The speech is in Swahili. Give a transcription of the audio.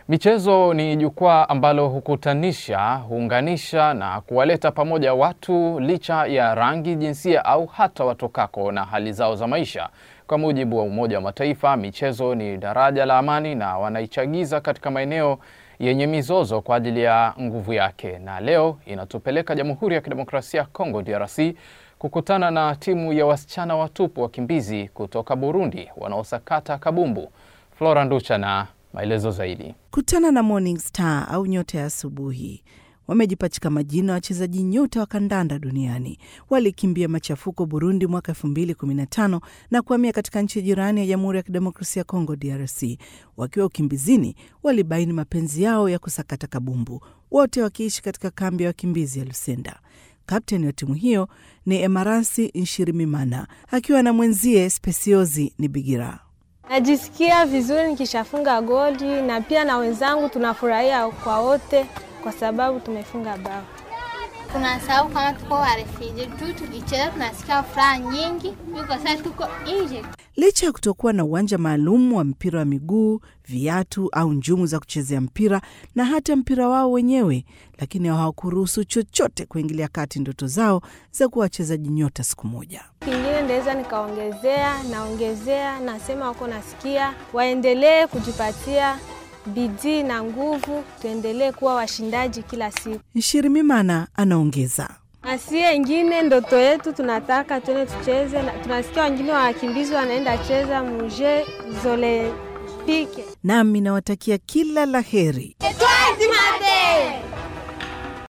Michezo ni jukwaa ambalo hukutanisha, huunganisha na kuwaleta pamoja watu licha ya rangi, jinsia au hata watokako na hali zao za maisha. Kwa mujibu wa Umoja wa Mataifa, michezo ni daraja la amani na wanaichagiza katika maeneo yenye mizozo kwa ajili ya nguvu yake. Na leo inatupeleka Jamhuri ya Kidemokrasia ya Kongo DRC kukutana na timu ya wasichana watupu wakimbizi kutoka Burundi wanaosakata kabumbu. Flora Nducha na maelezo zaidi. Kutana na Morning Star au nyota ya asubuhi wamejipachika majina wachezaji nyota wa kandanda duniani. Walikimbia machafuko Burundi mwaka 2015 na kuhamia katika nchi jirani ya Jamhuri ya Kidemokrasia ya Kongo DRC. Wakiwa ukimbizini, walibaini mapenzi yao ya kusakata kabumbu, wote wakiishi katika kambi ya wakimbizi ya Lusenda. Kapteni wa timu hiyo ni Emarasi Nshirimimana akiwa na mwenzie Spesiozi ni Bigira. Najisikia vizuri nikishafunga goli na pia na wenzangu tunafurahia kwa wote kwa sababu tumefunga bao. Tunasahau kama tuko warefiji tu, tukicheza tunasikia furaha nyingi kwa sasa tuko nje. Licha ya kutokuwa na uwanja maalum wa mpira wa miguu, viatu au njumu za kuchezea mpira na hata mpira wao wenyewe, lakini hawakuruhusu chochote kuingilia kati ndoto zao za kuwa wachezaji nyota siku moja. Kingine ndaweza nikaongezea, naongezea, nasema wako nasikia, waendelee kujipatia bidii na nguvu, tuendelee kuwa washindaji kila siku. Nshirimimana anaongeza Asie ingine ndoto yetu tunataka tuende tucheze na, tunasikia wengine wakimbizi wanaenda cheza muje zolempike. nami nawatakia kila la heri